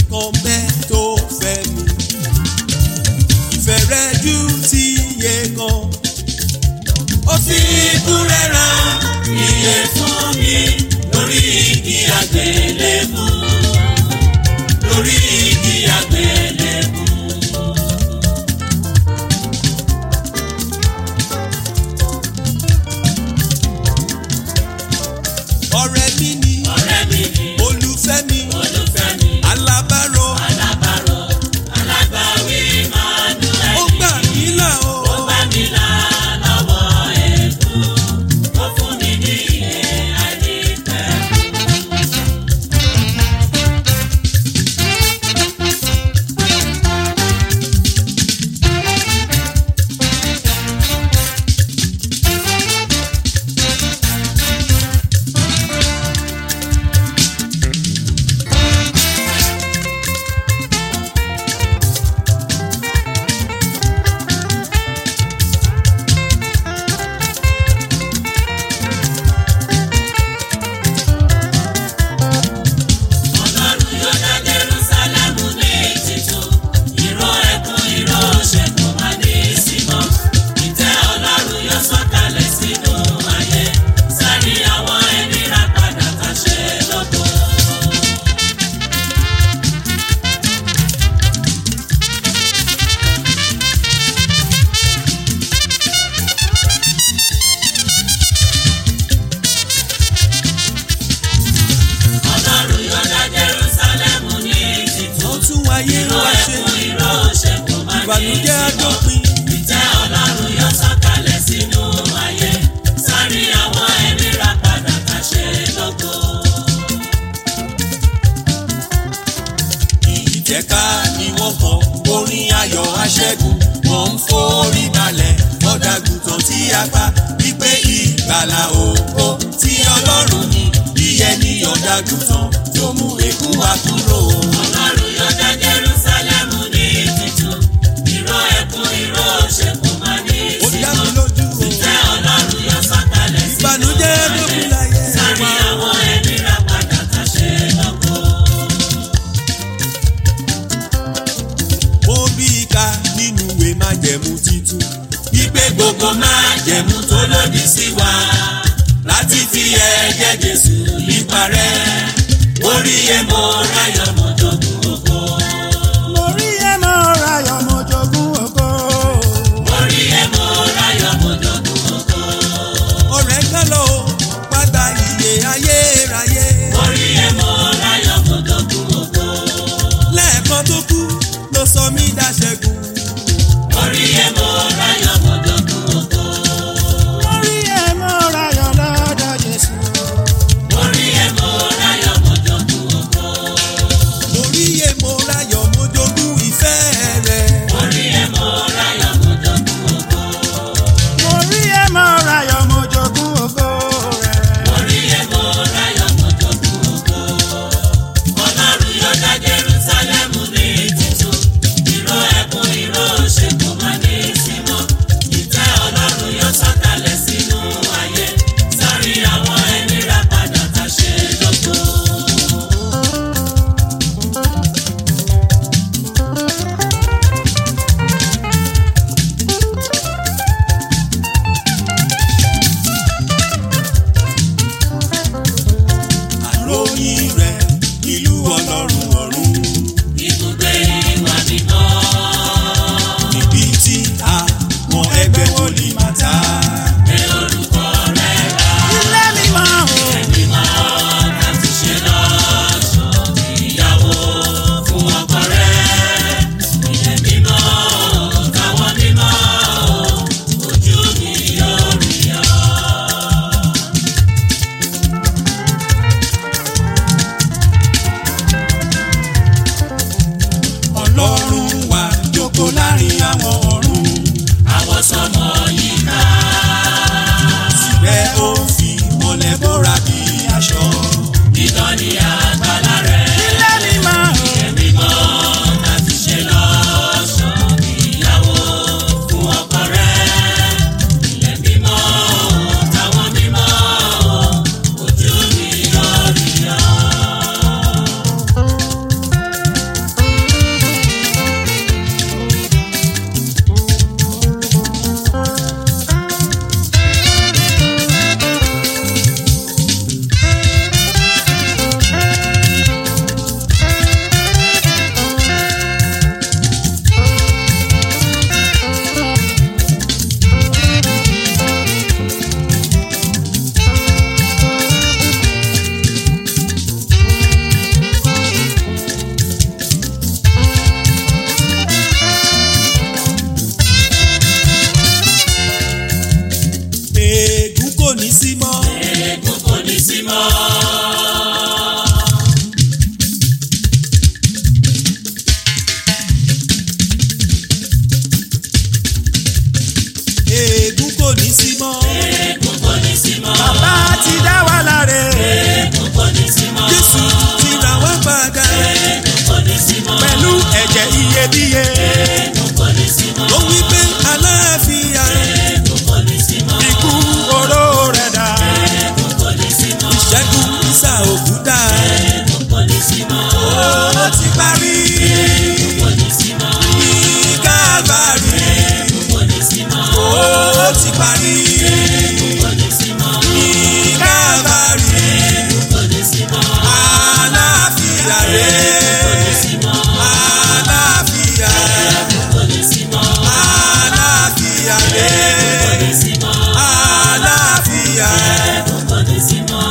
kan bẹ́ẹ̀ tó fẹ́ mi. ìfẹ́ rẹ jù ti yẹ kan. ó fi ikú rẹ̀ rán iye fún mi lórí igi àgbélébù. lórí igi àgbélébù. ọ̀rẹ́ mi ni ọ̀rẹ́ mi ni olùfẹ́ mi olùfẹ́ mi alábàárò alábàárò alágbàwí Emmanuel ó gbà mí là o. ó bá mi là lọ́wọ́ èkú ó fún mi ní iye àìnípẹ́. Ọlọ́run yóò dá Jerúsálẹ́mù ní títún. Ìró ẹkún ìró òṣè kò má ní sí mọ́. Ìtẹ́ Ọlọ́run yóò sọ̀kalẹ̀ sínú ayé. Sáré àwọn ẹni rà padà ká ṣe lógo. Ọlọ́run yóò dá Jerúsálẹ́mù ní títún. ó tún wáyé Ìró wá ṣe ẹkún ìró òṣè kò má ní sí ìbànújẹ́ mọ́. àdópin. Ìtẹ́ Ọlọ́run yóò sọ̀kalẹ̀ sínú ayé. Sáré àwọn ẹni rà padà ká ṣe lógo. ìjẹ́ká ni wọ́n kọ orin ayọ̀ aṣẹ́gun wọ́n ń forí balẹ̀ ọ̀dàgùtàn tí a pa wípé ìgbàlà ògo tí ọlọ́run ní yíyẹ ní ọ̀dàgùtàn tó mú èkú wa kúrò. Ọlọ́run yóò dá Jerúsálẹ́mù ní títún. Ìró ẹkún ìró òṣè kò má ní ó sí dá mi mọ́. lójú o Ìtẹ́ Ọlọ́run yóò sọ̀kalẹ̀ sínú ìbànújẹ́ ayé. àdópin láyé Sáré wa. àwọn ẹni rà padà ká ṣe lógo. mo rí i ká nínú ìwé májẹ̀mú titun wípé gbogbo májẹ̀mú tó lòdì sí wa láti fi ẹ̀jẹ̀ Jésù yípa rẹ̀ orí ẹ̀ mo ráyọ̀ mọ́ jogún ògo. mo rí ẹ mọ rayọ mo jogún ògo. Orí ẹ̀ mo ráyọ̀ mo jogún ògo. ọ̀rẹ́ kan lọ padà iye ayérayé Orí ẹ̀ mo ráyọ̀ mo jogún ògo. lẹ́ẹ̀kan tó kú ló sọ mí dáṣẹ́gun. Orí ẹ̀ mo ráyọ̀ mo jogún ògo. mo rí ẹ mọ rayọ lọ́dọ̀ Jésù. Orí ẹ̀ mo ráyọ̀ mo jogún ògo. mo rí iye mo ráyọ̀ mo jogún ìfẹ́ rẹ̀. Orí ẹ̀ mo ráyọ̀ mo jogún ògo. mo rí ẹ mọ rayọ mo jogún ògo rẹ̀. Orí ẹ̀ mo ráyọ̀ mo jogún ògo. Ọlọ́run yóò dá Jerúsálẹ́mù ní títún. Ìró ẹkún sí mọ́. Ègún kò ní sí mọ́. bàbá ti dá wa láre. Ègún kò ní sí mọ́. Jésù ti rà wá padà. Ègún kò ní sí mọ́. pẹ̀lú ẹ̀jẹ̀ iyebíye. Ègún kò ní sí mọ́. Ó wí pé aláàfíà Ègún kò ní sí mọ́. ikú oró rẹ̀ dà. Ègún kò ní sí mọ́. ìṣẹ́gun ìsà òkúta. Ègún kò ní sí mọ́. Ó ti parí Ègún kò ní sí mọ́. ní Kálvárì. Ègún kò ní sí mọ́. Ó ti parí Ègún kò ní sí mọ́. ní Kálvárì. Ègún kò ní sí mọ́. Aláàfíà Ègún kò ní rẹ̀. sí mọ́. Aláàfíà. Ègún kò ní sí mọ́. Aláàfíà Ègún kò rẹ̀. ní sí mọ́. Àlàáfíà. Ègún kò ní sí mọ́.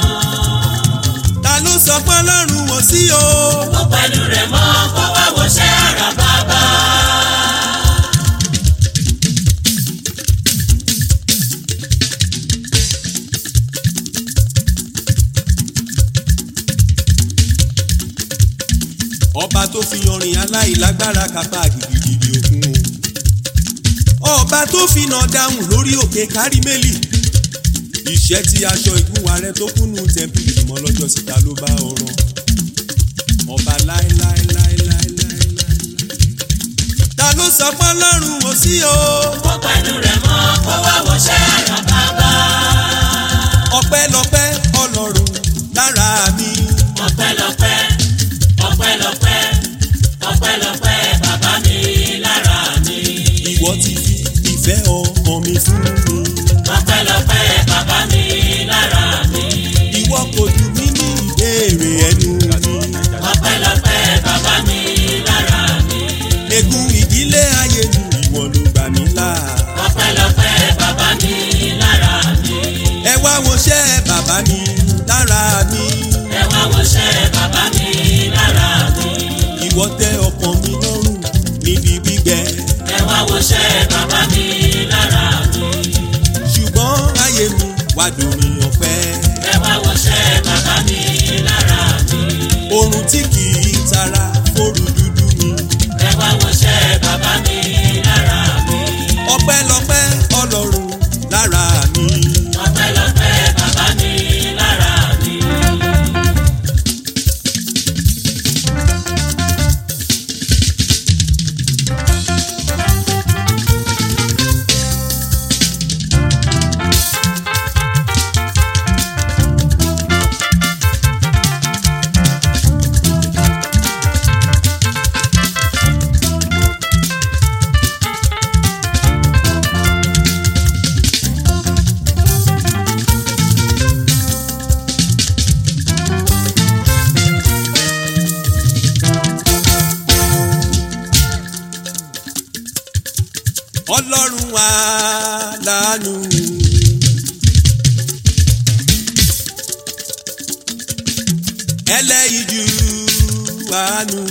Ta ló sọ pé Ọlọ́run wò sí o? Ó pẹ̀lú rẹ̀ mọ́ kó wá wọṣẹ́ àrà bàbá. Ọba tó fi ọrìn aláìlágbára kápá gidigidi òkun o. Ọba tó fi nà dáhùn lórí òkè Kárímélì. Ìṣẹ́ tí aṣọ ìgúnwà rẹ̀ tó kúnnú tẹ̀mpìlì mọ́ lọ́jọ́ síta ló bá ọ̀rọ̀. Ọba láéláéláéláéláéláé. Ta ló sọ pé Ọlọ́run wò sí o? Ó pẹ̀lú rẹ̀ mọ́ kó wá wọṣẹ́ àrà bàbá. Ọpẹ́lọpẹ́ Ọlọ́run lára mi. Ọpẹ́lọpẹ́ ọpẹ́lọpẹ́ ọpẹ́lọpẹ́ bàbá mi lára mi. Ìwọ ti fi ìfẹ́ ọmọ mi fún mi. Ọpẹ́lọpẹ́ bàbá mi lára mi. Ìwọ kò jù mí ní ìbéèrè ẹnu mi. Ọpẹ́lọpẹ́ bàbá mi lára mi. Ègún ìdílé ayé mi ìwọ ló gbà mí là. Ọpẹ́lọpẹ́ bàbá mi lára mi. Ẹ wá wọṣẹ́ bàbá mi lára mi. Ẹ wá wọṣẹ́ bàbá mi lára mi. Ìwọ tẹ́ ọkàn mi lọ́rùn níbi gbígbẹ. Ẹ wá wọṣẹ́ bàbá mi lára mi. Ṣùgbọ́n ayé mi wá dòrin ọ̀fẹ́. Ẹ wá wọṣẹ́ bàbá mi lára mi. Oorun tí kì í tara fóru dúdú mi. Ẹ wá wọṣẹ́ bàbá mi lára mi. Ọpẹ́lọpẹ́ Ọlọ́run lára mi. Ọpẹ́lọpẹ́ bàbá mi lára mi. Ọlọ́run wa lánú. Ẹlẹ́yinjú àánú.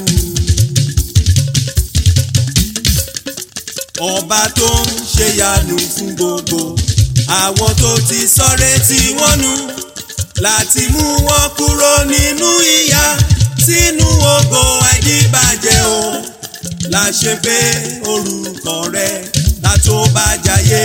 Ọba tó ń ṣèyanu fún gbogbo àwọn tó ti sọ́rẹ́ tí wọ́n nù láti mú wọn kúrò nínú ìyà sínú ògo àìdíbàjẹ́ o la ṣe pé orúkọ rẹ la tó bá jayé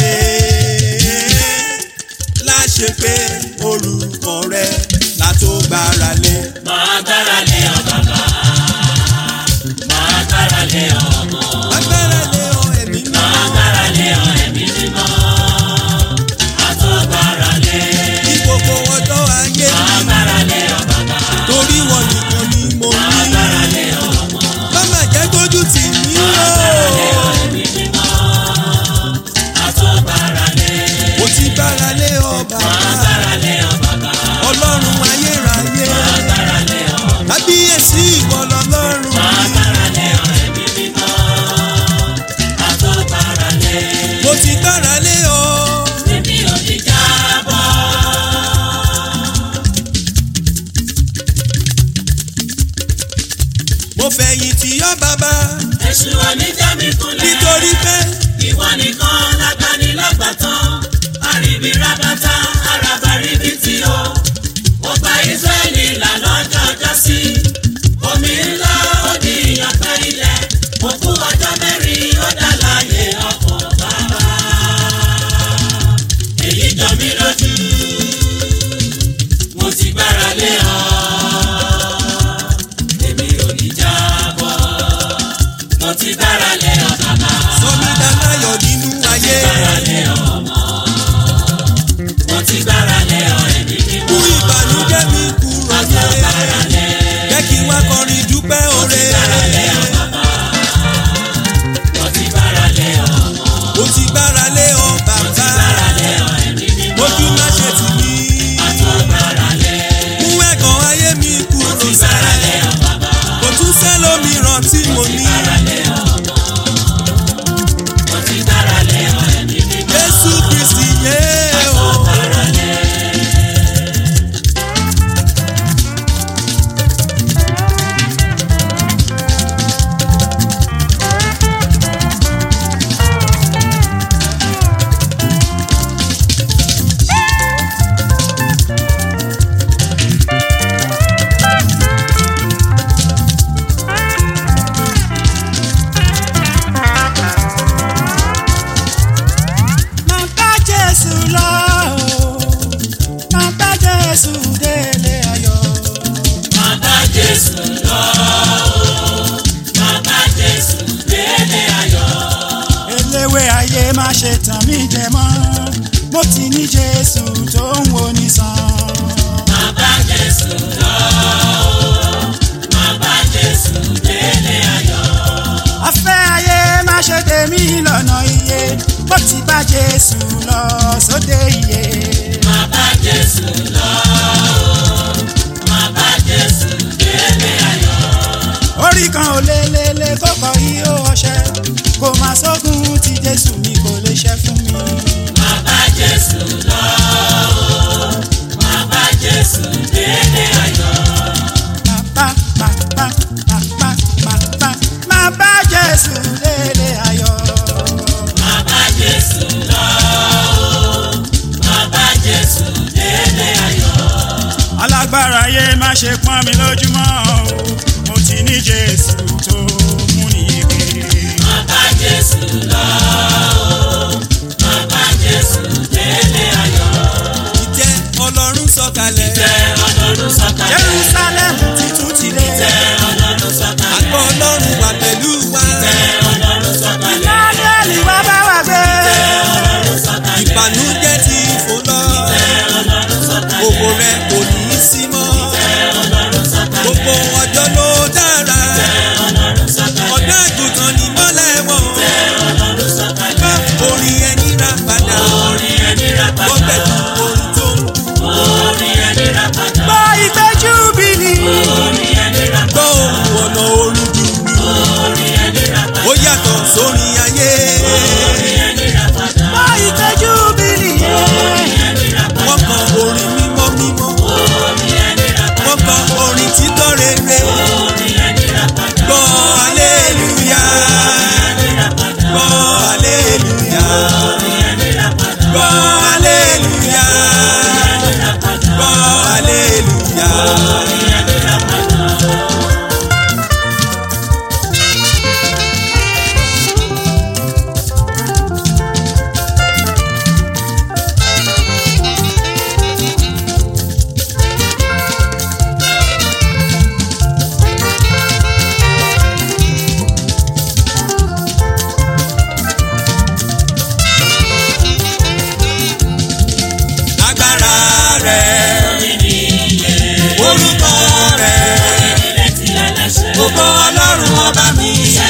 la ṣe pé orúkọ rẹ la tó gbára lé. Máa gbára lé ọ bàbá. Máa gbára lé ọ ọmọ. agbára lé ọ ẹ̀mí náà Máa gbára lé ọ ẹ̀mí mímọ́. A tó gbára lé. ní gbogbo ọjọ́ ayé Máa mi gbára lé ọ bàbá. torí wọn nìkan ni mo Máa ní. gbára lé ọ ọmọ. Mama jẹ́ kójú tì mí Máa gbára lé ọ o. ẹ̀mí mímọ́. A tó gbára lé. mo ti gbára lé ọ bàbá Máa gbára lé ọ bàbá. ọlọ́run ayérayé Máa gbára lé ọ ọmọ. kábíyèsí ìwọ lọ́lọ́run Máa mi. gbára lé ọ ẹ̀mí mímọ́. A tó gbára lé. mo ti gbára lé ọ. Èmi ò ní jábọ́. mo fẹ̀yìn tì ọ́ bàbá Èṣù oníjàmí kulẹ̀. nítorí pé Ìwọ nìkan lágbani lágbàtàn. Àríbi rábátá, àràbà ríbi tí o. Ó gba Ísírẹ́lì là lọ́jọ́ ọjọ́ sí. Omi ńlá ó di ìyànfẹ́ ilẹ̀. Òkú ọjọ́ mẹ́rin ó dá láàyè ọkọ̀ bàbá. ti gbára lé ọ bàbá. sọmi dánáyọ̀ nínú ayé gbára lé ọ ọmọ. mo ti gbára lé ọ ẹ̀mí mímọ́. mú ìbànújẹ́ mi kúrò mo ti gbára lé lé. jẹ́ kí n wá kọrin dúpẹ́ oore gbára lé ọ bàbá. mo ti gbára lé ọ ọmọ. mo ti gbára lé ọ bàbá gbára lé ọ ẹ̀mí mímọ́. ojú má ṣe tì mí mo ti gbára lé. mú ẹ̀gàn ayé mi kúrò mo ti gbára lé sẹ́ ọ bàbá. kò tún sẹ́lómìíràn tí mo ní gbára lé ọ ọmọ. mo ti gbára lé ọ ẹ̀mí mímọ́. Jésù Kristi yé o. gbára lé. Máa bá Jésù lọ o, máa bá Jésù délé ayọ̀. Máa bá Jésù lọ o, máa bá Jésù délé ayọ̀. Eléwé ayé má ṣe tàn mí jẹ mọ́, mo ti ní Jésù tó ń wo ní sàn. Máa bá Jésù lọ o, máa bá Jésù délé ayọ̀. Afẹ́ ayé má ṣe tèmi lọ́nà iye, mo ti bá Jésù lọ sóde iye. Máa bá Jésù lọ o, máa bá Jésù délé ayọ̀. Orí kan ò lé lé lé kókó yí ó ọṣẹ, kò má sógun tí Jésù mi kò lè ṣe fún mi. Máa bá Jésù lọ o, máa bá Jésù délé ayọ̀. Bàbá bàbá bàbá bàbá máa bá Jésù délé ayọ̀. Máa bá Jésù lọ o, máa bá Jésù délé ayọ̀. Alágbára ayé má ṣe pọ́n mi lójúmọ́ o, mo ti ní Jésù tó mú ní ike. Máa bá Jésù lọ o, máa bá Jésù délé ayọ̀. ìjẹ́ ọlọ́run sọ̀kalẹ̀ Tẹ Ọlọ́run sọ̀kalẹ̀. Jerusalem titun ti lé. Tẹ Ọlọ́run sọ̀kalẹ̀. àgbọ̀ ọlọ́run wà pẹ̀lú wa Tẹ Ọlọ́run sọ̀kalẹ̀. Daniel wá bá wa gbé. Ọlọ́run sọ̀kalẹ̀. ìbànújẹ́ ti fò lọ Tẹ Ọlọ́run sọ̀kalẹ̀. ògo rẹ̀ kò ní í sí mọ́ Tẹ Ọlọ́run sọ̀kalẹ̀. gbogbo ọjọ́ ló dára Tẹ Ọlọ́run sọ̀kalẹ̀. ọ̀dọ́ àgùntàn ní mọ́lẹ̀ wọn Tẹ Ọlọ́run sọ̀kalẹ̀. gbọ́ orin ẹni rà padà Orin ẹni rà gbọ́ padà. pẹ̀lú orin tó ń dùn Orin ẹni rà padà. Gbọ́ ìgbẹ́jú bìlì. Orin ẹni rà padà. gbọ́ ohùn ọ̀nà orin dùn Orin ẹni rà padà. ó yàtọ̀ sórin ayé Orin ẹni rà padà. Gbọ́ ìgbẹ́jú bìlì. Orin ẹni rà padà. wọ́n kọ orin mímọ́ mímọ́ Orin ẹni rà padà. wọ́n kọ orin títọ́ rere Orin ẹni rà padà. gbọ́ aleluya gbọ́ aleluya gbọ́ aleluya gbọ́ aleluya. agbára rẹ̀ orúkọ rẹ̀ gbogbo ọlọ́run ọba mi.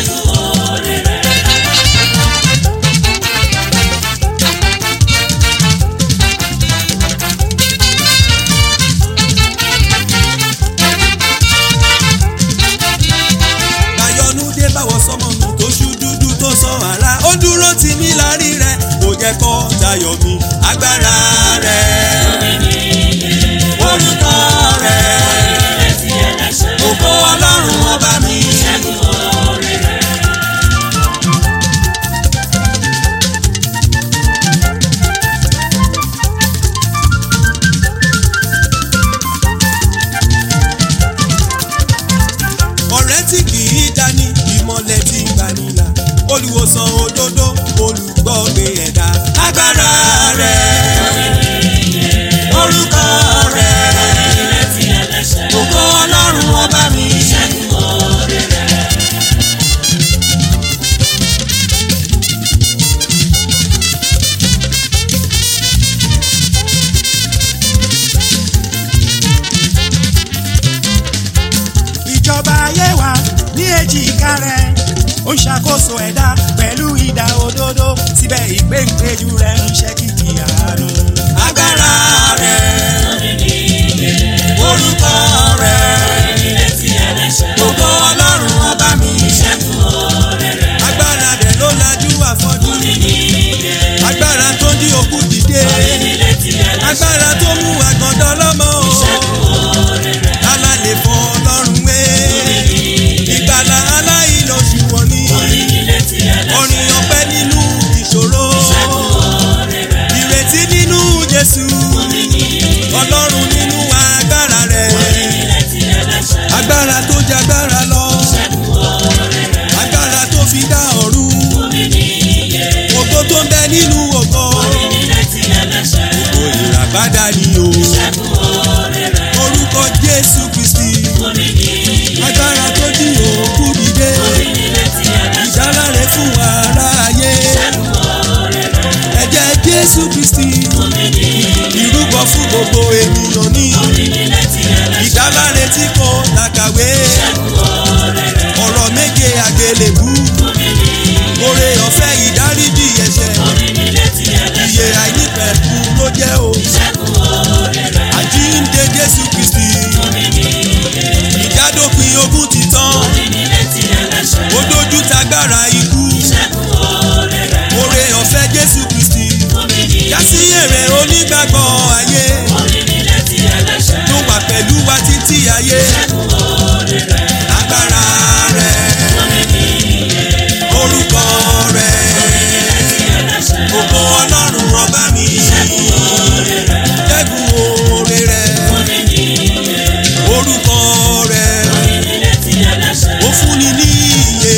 Bayọ̀nú dé báwọ̀ sọ́mọ mi tó ṣú dúdú tó sọ ara ó dúró tì mí lárí rẹ̀ kò jẹ́ kó tayọ̀ mi agbára rẹ̀ orúkọ rẹ̀ gbogbo ọlọ́run ọba mi. ọ̀rẹ́ tí kì í dání ìmọ̀lẹ̀ tí ń gbanilà olùwòsàn òdodo olùgbọ́gbé ẹ̀dá agbára rẹ̀ orúkọ rẹ̀ gbogbo ọlọ́run ọba mi. ìka rẹ̀ ó ń ṣàkóso ẹ̀dá pẹ̀lú ìdá òdodo síbẹ̀ ìgbéǹpéjú rẹ̀ ń ṣe kìkì àánú. agbára rẹ̀ orúkọ rẹ̀ gbogbo ọlọ́run ọba mi agbára rẹ̀ ló lajú àfọ́jú agbára tó ń dí òkú dìde agbára tó mú àgàndọ́ lọ́mọ tálá lè fọ ọlọ́run wé ìgbàlà aláìlọ́sù wọ̀ ní orin ọpẹ́ nínú ìṣòro ìrètí nínú Jésù ọlọ́run nínú agbára rẹ̀ agbára tó jẹ agbára lọ agbára tó fi dá ọ̀run ògo tó ń bẹ nínú ògo ògo ìràpadà ni o orúkọ Jésù Kristi agbára tó jí òkú dìde ìdáláre fún aráyé ẹ̀jẹ̀ Jésù Kristi ìrúbọ fún gbogbo ènìyàn ní ìdáláre tí kò làkàwé ọ̀rọ̀ méje àgbélébú oore ọ̀fẹ́ ìdáríjì ẹ̀ṣẹ̀ iye àìnípẹ̀kú ló jẹ́ o àjíǹde Jésù Kristi ìjádópin ogun ti tán ó dójú tagbára ikú oore ọ̀fẹ́ Jésù Kristi yásí èrè onígbàgbọ́ ayé tó wà pẹ̀lú wa títí ayé agbára rẹ̀ orúkọ rẹ̀ gbogbo ọlọ́run ọba mi jẹ́gun oore rẹ̀ orúkọ rẹ̀ ó fúnni ní iye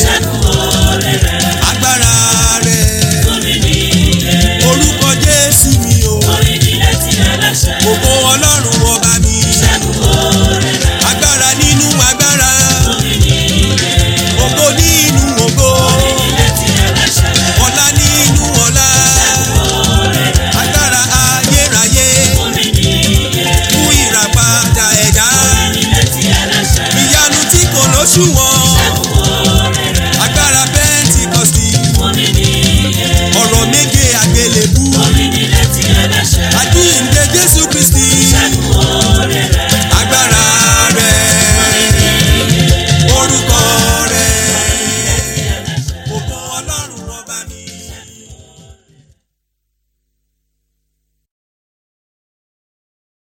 agbára rẹ̀ orúkọ Jésù mi o gbogbo ọlọ́run ọba mi agbára nínú agbára ògo nínú ògo ọlá nínú ọlá agbára ayérayé fún ìràpadà ẹ̀dá ìyanu tí kò lóṣùwọ̀n